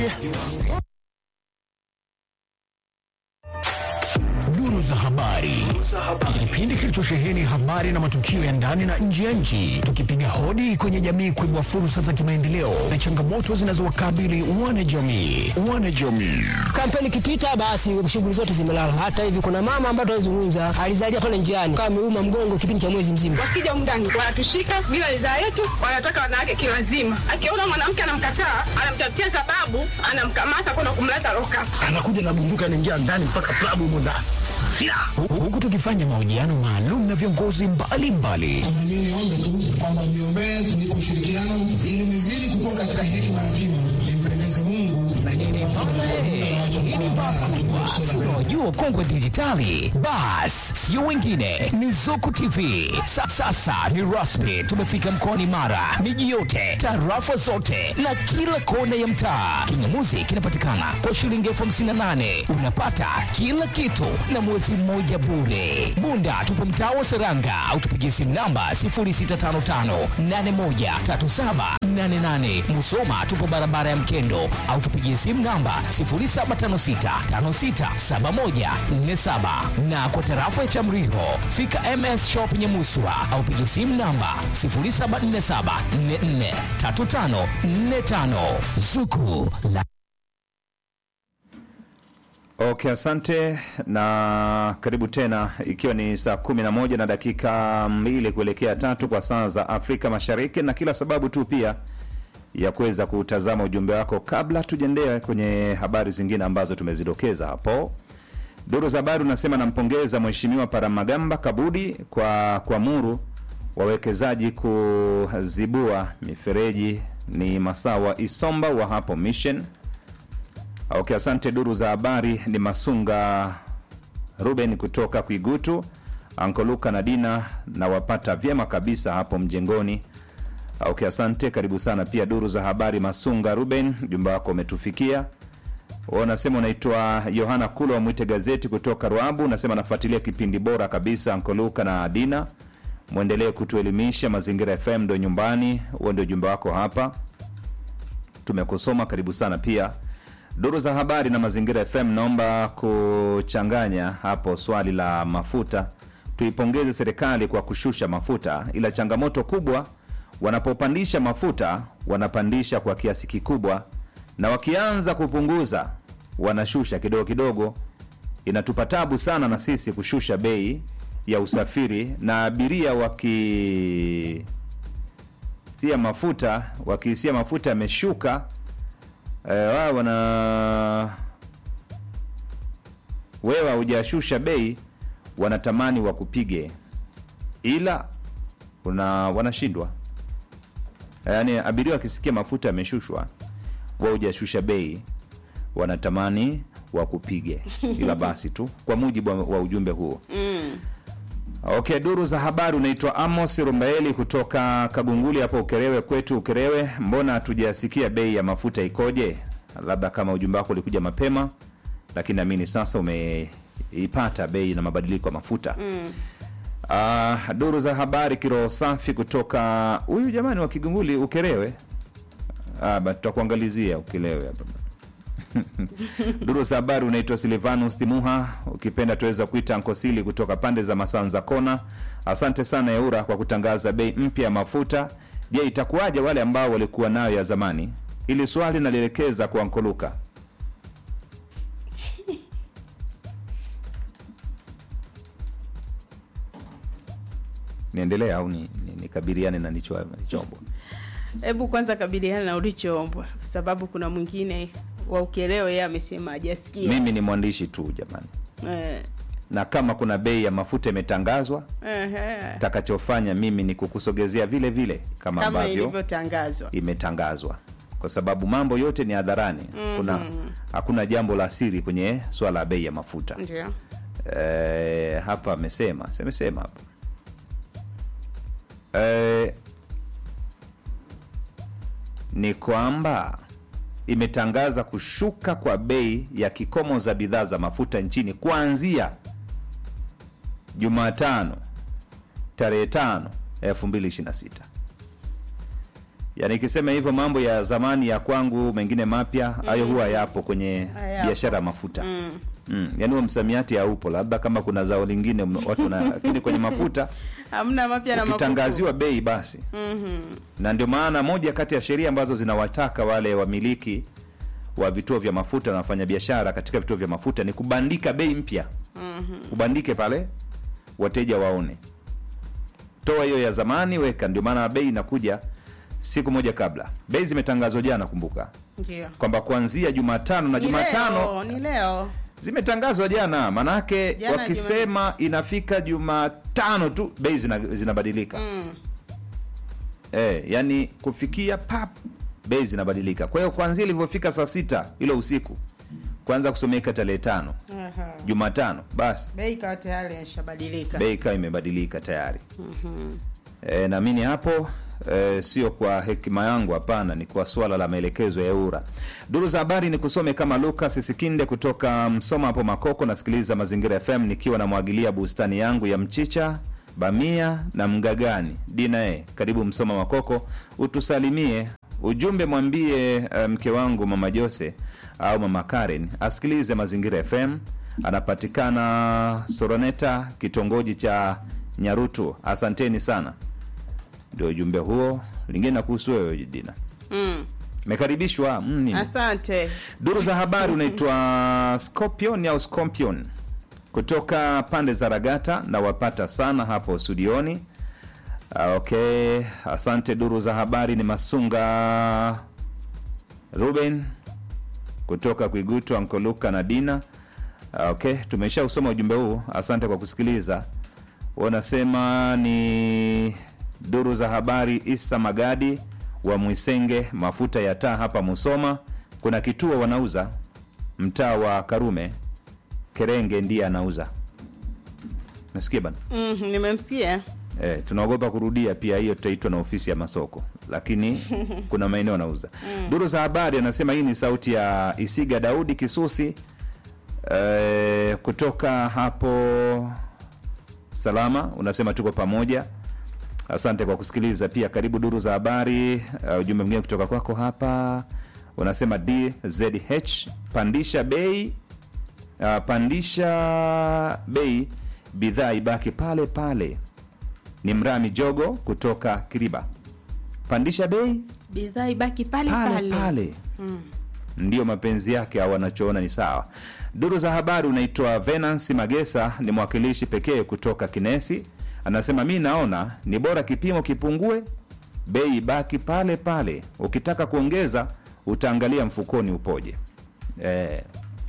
Duru za habari, kipindi kilichosheheni habari na matukio ya ndani na nje ya nchi, tukipiga hodi kwenye jamii kuibua fursa za kimaendeleo na changamoto zinazowakabili wanajamii. Wanajamii Kampeni ikipita basi shughuli zote zimelala. Hata hivi kuna mama ambaye tunazungumza alizalia pale njiani kama ameuma mgongo kipindi cha mwezi mzima. Wakija mndani wanatushika bila ridhaa yetu, wanataka wanawake kiwazima. Akiona mwanamke anamkataa, anamtafutia sababu, anamkamata kwenda kumleta loka. anakuja na bunduki anaingia ndani mpaka klabu humo ndani silaha Hu- huku tukifanya mahojiano maalum na viongozi mbalimbali Mimi niombe tu kwamba mniombee tunipe ushirikiano ili nizidi kukua katika hekima na kima, nimpendeze Mungu na nyinyi Wajua kongwe dijitali, bas sio wengine ni Zuku TV. Sa, sasa ni rasmi, tumefika mkoani Mara, miji yote, tarafa zote na kila kona ya mtaa. Kingamuzi kinapatikana kwa shilingi elfu hamsini na nane unapata kila kitu na mwezi mmoja bure. Bunda tupo mtaa wa Seranga au tupigie simu namba 0655813788. Musoma tupo barabara ya Mkendo au tupigie simu namba 0756567147 na kwa tarafa ya Chamriho fika MS Shop Nyamuswa au pigie simu namba 0747443545 Zuku la Okay, asante na karibu tena, ikiwa ni saa kumi na moja na dakika mbili kuelekea tatu kwa saa za Afrika Mashariki, na kila sababu tu pia ya kuweza kutazama ujumbe wako kabla tujaendea kwenye habari zingine ambazo tumezidokeza hapo. Duru za habari unasema nampongeza Mheshimiwa Paramagamba Kabudi kwa kuamuru wawekezaji kuzibua mifereji. Ni Masawa Isomba wa hapo Mission. Okay, asante. Duru za habari ni Masunga Ruben kutoka Kwigutu, Ankoluka na Dina na wapata vyema kabisa hapo mjengoni. Okay, asante, karibu sana pia. Duru za habari Masunga Ruben, ujumbe wako umetufikia. Unasema unaitwa Yohana Kula wa Mwite Gazeti kutoka Ruabu, unasema nafuatilia kipindi bora kabisa Ankoluka na Dina, mwendelee kutuelimisha. Mazingira FM ndo nyumbani. Huo ndio ujumbe wako hapa, tumekusoma. Karibu sana pia duru za habari na mazingira FM, naomba kuchanganya hapo swali la mafuta. Tuipongeze serikali kwa kushusha mafuta, ila changamoto kubwa wanapopandisha mafuta wanapandisha kwa kiasi kikubwa, na wakianza kupunguza wanashusha kidogo kidogo. Inatupa tabu sana na sisi kushusha bei ya usafiri, na abiria waki sia mafuta wakisia mafuta yameshuka eh, wao wana wewe haujashusha bei, wanatamani wakupige, ila una wanashindwa. Yaani abiria wakisikia mafuta yameshushwa, wewe hujashusha bei, wanatamani wakupige, ila basi tu, kwa mujibu wa, wa ujumbe huo Okay, duru za habari. Unaitwa Amos Rumbaeli kutoka Kagunguli hapo Ukerewe kwetu Ukerewe. Mbona hatujasikia bei ya mafuta ikoje? Labda kama ujumbe wako ulikuja mapema, lakini naamini sasa umeipata bei na mabadiliko ya mafuta mm. Uh, duru za habari kiroho safi kutoka huyu jamani wa Kigunguli Ukerewe. Ah, ba tutakuangalizia Ukerewe hapa duru za habari unaitwa Silvanus Timuha, ukipenda tuweza kuita Nkosili kutoka pande za Masanza Kona. Asante sana Eura kwa kutangaza bei mpya ya mafuta. Je, itakuwaje wale ambao walikuwa nayo ya zamani? Ili swali nalielekeza kwa Nkoluka. Niendelea au ni- ni- nikabiliane na nicho nichombo? Hebu kwanza kabiliana na ulichoombwa, kwa sababu kuna mwingine wa Ukerewe yeye amesema hajasikia. Mimi ni mwandishi tu jamani, Eh, na kama kuna bei ya mafuta imetangazwa, ehe, takachofanya mimi ni kukusogezea vile vile kama, kama ambavyo ilivyotangazwa. imetangazwa kwa sababu mambo yote ni hadharani. Kuna hakuna jambo la siri kwenye swala la bei ya mafuta. Ndio. E, hapa amesema semesema hapa e, ni kwamba imetangaza kushuka kwa bei ya kikomo za bidhaa za mafuta nchini kuanzia Jumatano tarehe tano elfu mbili ishirini na sita yaani ikisema hivyo mambo ya zamani ya kwangu mengine mapya hayo huwa yapo kwenye Hayapo. biashara ya mafuta mm. Mm. yaani huo msamiati haupo labda kama kuna zao lingine mna- watu na lakini kwenye mafuta hamna mapya na makuku. ukitangaziwa bei basi mm-hmm. na ndio maana moja kati ya sheria ambazo zinawataka wale wamiliki wa vituo vya mafuta na wafanyabiashara katika vituo vya mafuta ni kubandika bei mpya mm-hmm. ubandike pale wateja waone toa hiyo ya zamani weka ndio maana bei inakuja siku moja kabla bei zimetangazwa jana kumbuka Ndio. kwamba kuanzia jumatano na Ni jumatano leo, ni leo zimetangazwa jana manake Jana wakisema inafika jumatano tu bei zina, zinabadilika mm. eh, yani kufikia pap bei zinabadilika kwa hiyo kuanzia ilivyofika saa sita ilo usiku kwanza kusomeka tarehe tano Aha. jumatano basi bei ikawa tayari ishabadilika bei ikawa imebadilika tayari e, naamini hapo e, sio kwa hekima yangu hapana ni kwa swala la maelekezo ya eura duru za habari ni kusome kama lukas sikinde kutoka msoma hapo makoko nasikiliza mazingira fm nikiwa namwagilia bustani yangu ya mchicha bamia na mgagani dina e, karibu msoma makoko utusalimie ujumbe mwambie eh, mke wangu mama jose au mama karen asikilize mazingira fm anapatikana soroneta kitongoji cha nyarutu asanteni sana ndio ujumbe huo lingine na kuhusu wewe dina mm. mekaribishwa mm, nini? asante duru za habari unaitwa scorpion au scompion kutoka pande za ragata na wapata sana hapo studioni Ah, okay asante duru za habari ni masunga ruben kutoka kuigutu ankoluka na dina Ah, okay tumesha usoma ujumbe huu asante kwa kusikiliza wanasema ni duru za habari isa magadi wa mwisenge mafuta ya taa hapa musoma kuna kituo wanauza mtaa wa karume kerenge ndiye anauza nasikia bana mm, nimemsikia Eh, tunaogopa kurudia pia hiyo tutaitwa na ofisi ya masoko lakini kuna maeneo anauza duru za habari anasema hii ni sauti ya isiga daudi kisusi eh, kutoka hapo salama unasema tuko pamoja asante kwa kusikiliza pia karibu duru za habari uh, ujumbe mwingine kutoka kwako hapa unasema dzh pandisha bei uh, pandisha bei bidhaa ibaki pale pale ni mrami jogo kutoka kiriba pandisha bei bidhaa ibaki pale pale pale, pale ndiyo mapenzi yake au anachoona ni sawa duru za habari unaitwa venance magesa ni mwakilishi pekee kutoka kinesi anasema mi naona ni bora kipimo kipungue bei ibaki pale pale ukitaka kuongeza utaangalia mfukoni upoje eh,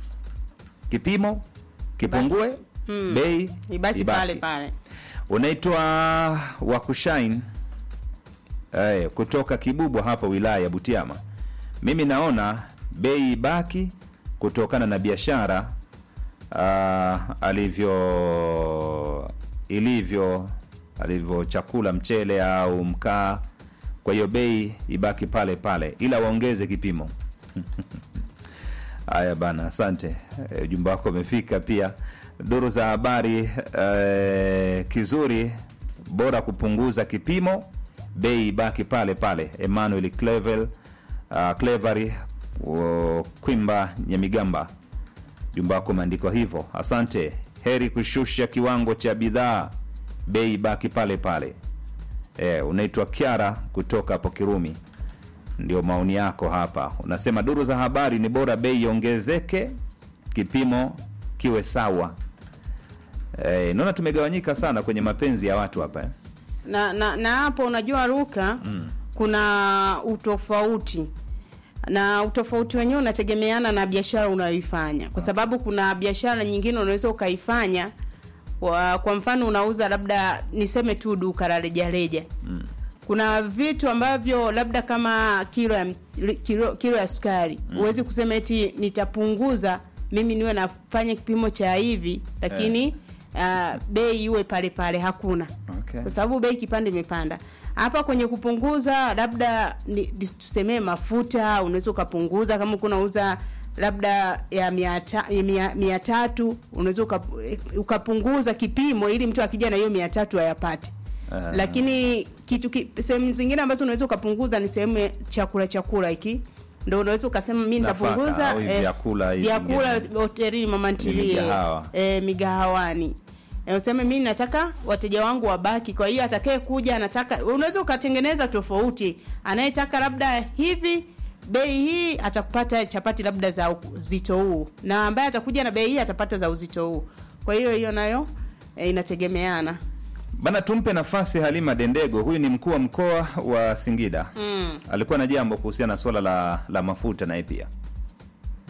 kipimo kipungue Mm. bei ibaki, pale pale unaitwa wakushain eh, kutoka kibubwa hapa wilaya ya butiama mimi naona bei ibaki kutokana na biashara uh, alivyo ilivyo alivyo chakula mchele au mkaa kwa hiyo bei ibaki pale pale ila waongeze kipimo haya bana asante Eh, ujumbe wako umefika pia duru za habari eh, kizuri bora kupunguza kipimo bei ibaki pale pale emmanuel clevel uh, clevery uh, kwimba nyamigamba jumba wako umeandikwa hivyo asante heri kushusha kiwango cha bidhaa bei ibaki pale pale e, unaitwa kiara kutoka hapo kirumi ndio maoni yako hapa unasema duru za habari ni bora bei iongezeke kipimo kiwe sawa e, naona tumegawanyika sana kwenye mapenzi ya watu hapa eh? na na na hapo unajua ruka mm. kuna utofauti na utofauti wenyewe unategemeana na biashara unayoifanya kwa sababu kuna biashara nyingine unaweza ukaifanya kwa, kwa mfano unauza labda niseme tu duka la rejareja mm. kuna vitu ambavyo labda kama kilo ya, kilo, kilo ya sukari huwezi kusema eti nitapunguza mimi niwe nafanya kipimo cha hivi lakini uh, bei iwe pale pale hakuna Okay. kwa sababu bei kipande imepanda hapa kwenye kupunguza labda ni, ni- tusemee mafuta unaweza ukapunguza kama uko unauza labda ya mia, ta, ya mia, mia tatu unaweza uka, ukapunguza kipimo ili mtu akija na hiyo mia tatu ayapate Ah. lakini kitu ki, sehemu zingine ambazo unaweza ukapunguza ni sehemu ya chakula chakula hiki ndo unaweza ukasema mi Nafaka nitapunguza au hivi vyakula hivi vyakula vingine. hotelini mama ntilie migahawa. eh, migahawani Eh, useme mi nataka wateja wangu wabaki kwa hiyo atakaye kuja anataka unaweza ukatengeneza tofauti anayetaka labda hivi bei hii atakupata chapati labda za uzito huu na ambaye atakuja na bei hii atapata za uzito huu kwa hiyo hiyo nayo eh, inategemeana Bana, tumpe nafasi Halima Dendego. Huyu ni mkuu wa mkoa wa Singida. mm. Alikuwa na jambo kuhusiana na swala la, la mafuta naye pia